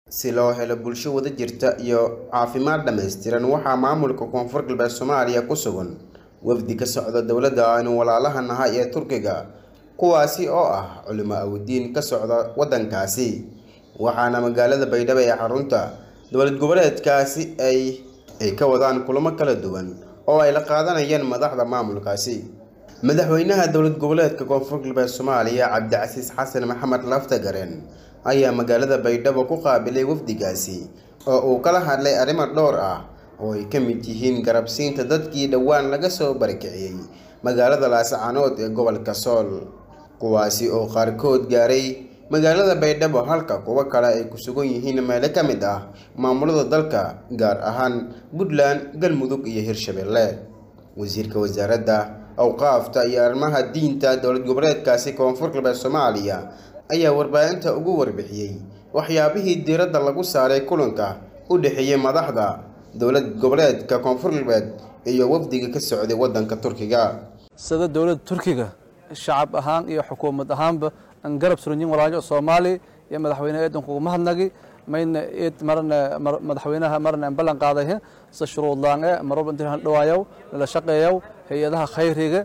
si loo helo bulsho wada jirta iyo caafimaad dhammaystiran waxaa maamulka koonfur galbeed soomaaliya ku sugan wafdi ka socda dowladda aynu walaalaha nahay ee turkiga kuwaasi oo ah culimo awdiin ka socda waddankaasi waxaana magaalada baydhabo ee xarunta dowlad goboleedkaasi ay ay ka wadaan kulamo kala duwan oo ay la qaadanayaan madaxda maamulkaasi madaxweynaha dowlad goboleedka koonfur galbeed soomaaliya cabdicasiis xasan maxamed laftagareen ayaa magaalada baydhabo ku qaabilay wafdigaasi oo uu kala hadlay arrimo dhowr ah oo ay ka mid yihiin garabsiinta dadkii dhowaan laga soo barakiciyey magaalada laascaanood ee gobolka sool kuwaasi oo qaarkood gaaray magaalada baydhabo halka kuwo kale ay ku sugan yihiin meelo ka mid ah maamulada dalka gaar ahaan puntland galmudug iyo hirshabelle wasiirka wasaaradda awqaafta iyo arrimaha diinta dowlad goboleedkaasi koonfur galbeed soomaaliya ayaa warbaahinta ugu warbixiyey waxyaabihii diiradda lagu saaray kulanka u dhexeeyey madaxda dowlad goboleedka koonfur galbeed iyo wafdiga ka socday waddanka turkiga sida dowladda turkiga shacab ahaan iyo xukuumad ahaanba aan garab suranyin walaajo soomaali iyo madaxweyneha eedanku ugu mahadnagi mayna eed marna madaxweynaha marna aan ballan qaaday sida shuruudlaan ee marwalba intii aan dhawaayow nala shaqeeyow hay-adaha khayriga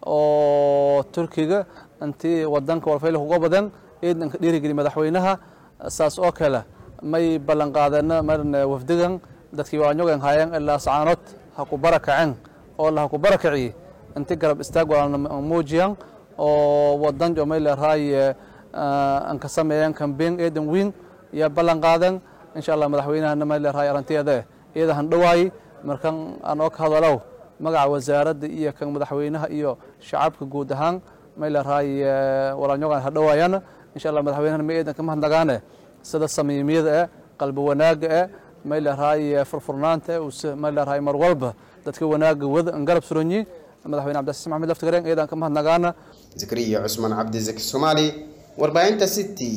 oo turkiga intii wadanka walfayla uga badan eedan ka dhiirigeli madaxweynaha saas oo kale may ballan qaadeen marna wafdigan dadkii waanyogan haayeen ilaa sacaanood ha ku barakaceen oo la ha ku barakaciyey intii garab istaag walaalna muujiyan oo wadan may leerahay aan ka sameeyeen kambeyn eedan weyn iyo ballan qaadan insha allah madaxweynahana may leerahay arrinteeda iyada han dhawaayey markan aan oo ka hadalow magaca wasaaradda iyo kan madaxweynaha iyo shacabka guud ahaan may leerahay walaalnyogan ha dhawaayana insha allah madaxweynahana ma eedan ka mahadnagaane sida samiimiyada eh qalbi wanaaga eh may leerahay furfurnaanta may leerahay mar walba dadka wanaaga wada aan garab suranyi madaxweyne cabdicasiis maxamed laftigareen eedaan ka mahadnagaana zakariya cusmaan cabdizaki soomaali warbaahinta city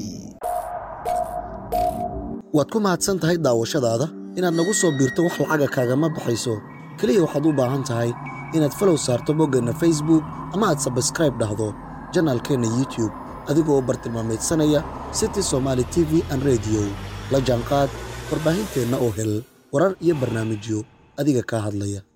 waad ku mahadsan tahay daawashadaada inaad nagu soo biirto wax lacaga kaagama baxayso keliya waxaad u baahan tahay inaad falow saarto boggeenna facebook ama aad sabskraib dhahdo janaalkeenna youtube adigoo bartilmaamaydsanaya city somaali t v an rediyo la jaanqaad warbaahinteenna oo hel warar iyo barnaamijyo adiga kaa hadlaya